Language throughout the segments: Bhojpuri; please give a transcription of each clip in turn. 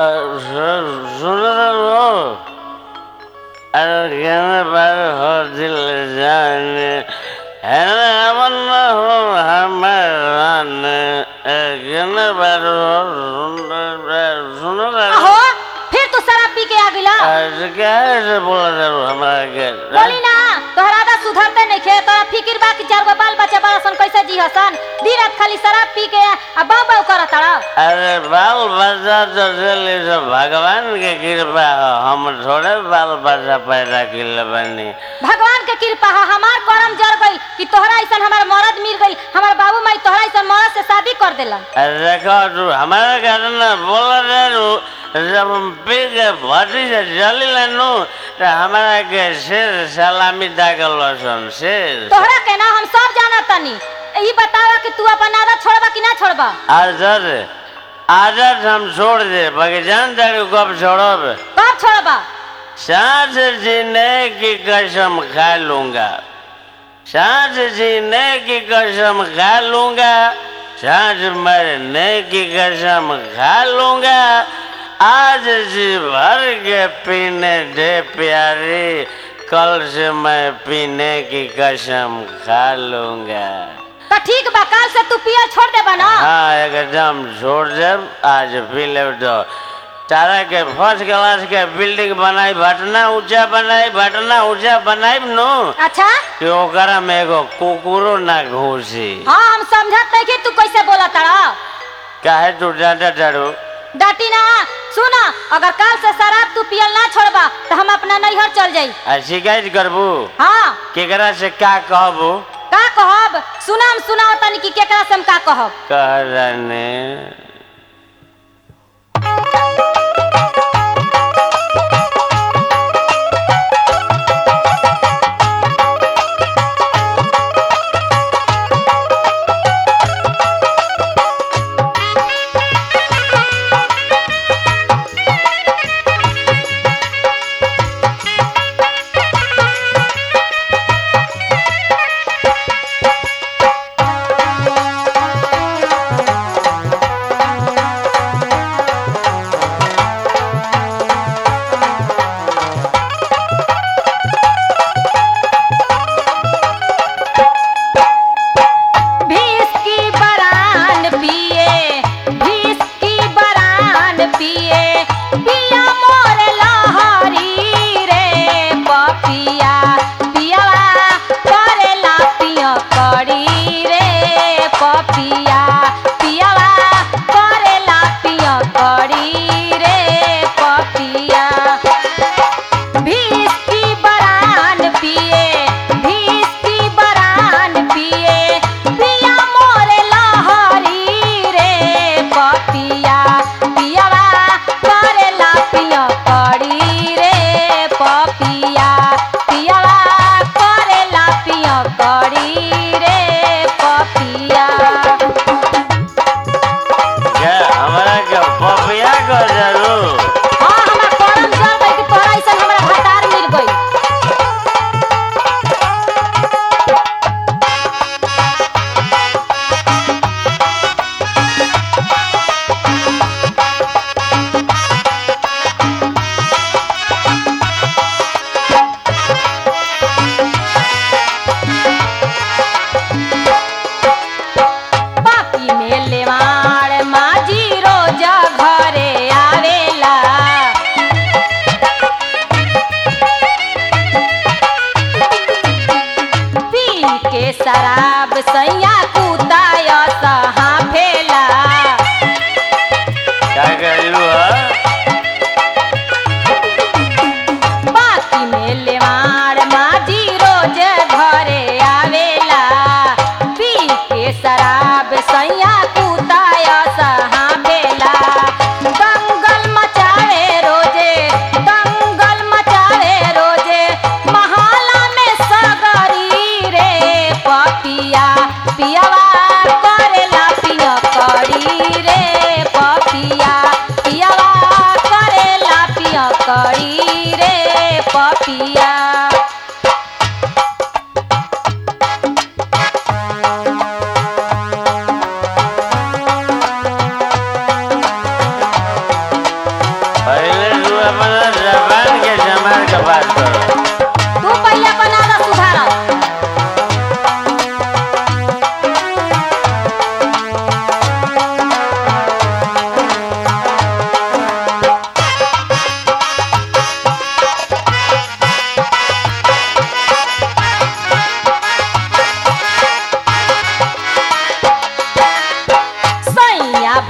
सुनो अरे कहने पर हो दिल जाने है ना अमन हो हमारा कहने पर हो सुनो अहो फिर तू शराब पी के आ गिला क्या ऐसे बोला जरूर हमारा के बोली ना तोहरा आदा सुधरते नहीं खे तोरा फिकिर बा कि चार गो बाल बच्चा बड़ा सन कैसे जी हसन दिन रात खाली शराब पी के आ बाऊ बाऊ करत तारा अरे बाल बच्चा तो चले सब भगवान के कृपा हो हम थोड़े बाल बच्चा पैदा किले बनी भगवान के कृपा है हमार करम जर गई कि तोहरा ऐसा हमार मरद मिल गई हमार बाबू माई तोहरा ऐसा मरद से शादी कर देलन अरे देखो तू हमारे घर ना बोल रहे नु जब हम पी के भट्टी से जली लेनु तो हमारा के शेर सलामी दागल सन शेर तोहरा के ना हम सब जाना तनी ई बतावा कि तू अपन आदत छोड़बा कि ना छोड़बा आदत आदत हम छोड़ दे बाकी जान तारी कब छोड़ब कब छोड़बा सांस जीने की कसम खा लूंगा सांस जीने की कसम खा लूंगा सांस मरने की कसम खा लूंगा आज जी भर के पीने दे प्यारी कल से मैं पीने की कसम खा लूंगा तो ठीक बा काल से तू पियल छोड़ देबा ना हाँ एकदम छोड़ देब आज पी लेब तो तारा के फर्स्ट क्लास के बिल्डिंग बनाई भटना ऊंचा बनाई भटना ऊंचा बनाई नु अच्छा कि ओकरा में एगो कुकुरो ना घुसी हाँ हम समझत नहीं कि तू कैसे बोला तारा काहे तू डांटा डारू डाटी ना सुना अगर काल से शराब तू पियल ना छोड़बा तो हम अपना नैहर चल जाई आ शिकायत करबू हाँ केकरा से का कहबू का कहब सुना हम सुनाओ तनी कि केकरा से हम का कहब कह रहने हाँ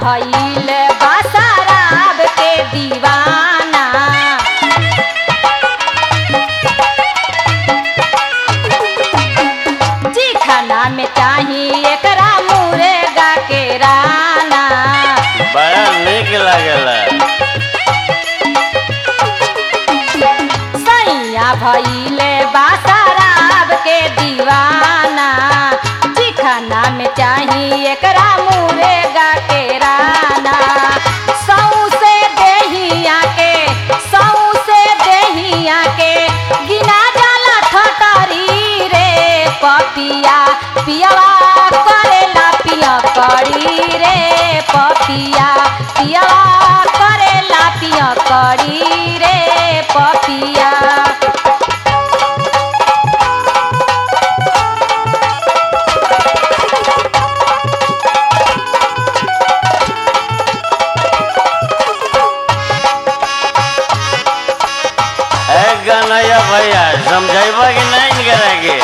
भइल बासराब के दीवाना चिखना में चाही एकरा मुर्गा के राना बड़ा निक लागेला सैया भइले बासराब के दीवाना चिखना में चाही एकरा मुर्गा के राना सौसे देहिया के सौसे देहिया के गिना जाला ठटरी रे पपिया पियवा करेला पिया करी रे पपिया पियवा करेला पिया करी रे पपिया ए कन्हैया भैया समझेबा कि नहीं करे के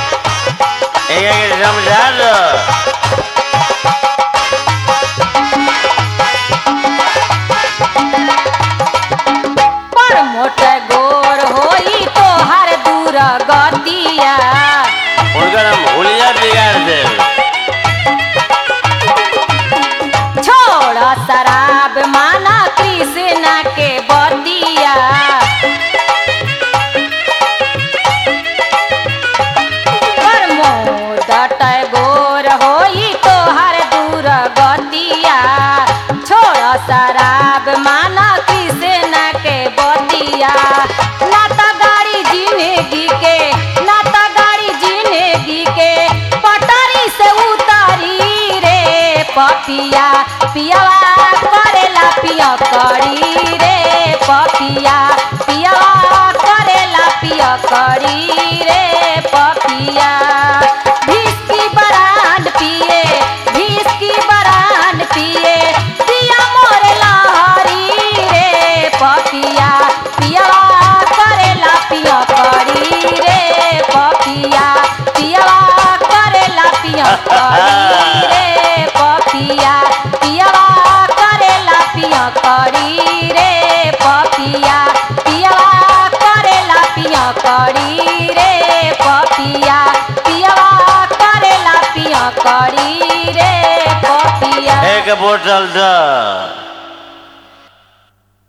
एक समझा दो पर मोट गोर होई तोहर दूर गतिया उनकर हम हुलिया बिगाड़ दे छोड़ शराब माना कृष्णा के बतिया पर मोट गोर होई तोहर दूर गतिया छोड़ शराब माना कृष्णा के बतिया ना त गाड़ी जिंदगी के ना त गाड़ी जिंदगी के पटरी से उतारी रे पपिया पियवा करेला पिया करी रे पपिया पियवा करेला पिया करी रे पपिया भिस्की बरांड पिए भिस्की बरांड पिए पिया मोर लहरी रे पपिया पियवा करेला पिया करी रे पपिया पियवा करेला पिया करी रे पपिया पियवा करेला पिया करी रे पपिया पियवा करेला पिया करी रे पपिया पियवा करेला पिया करी रे पपिया एक बोतल दो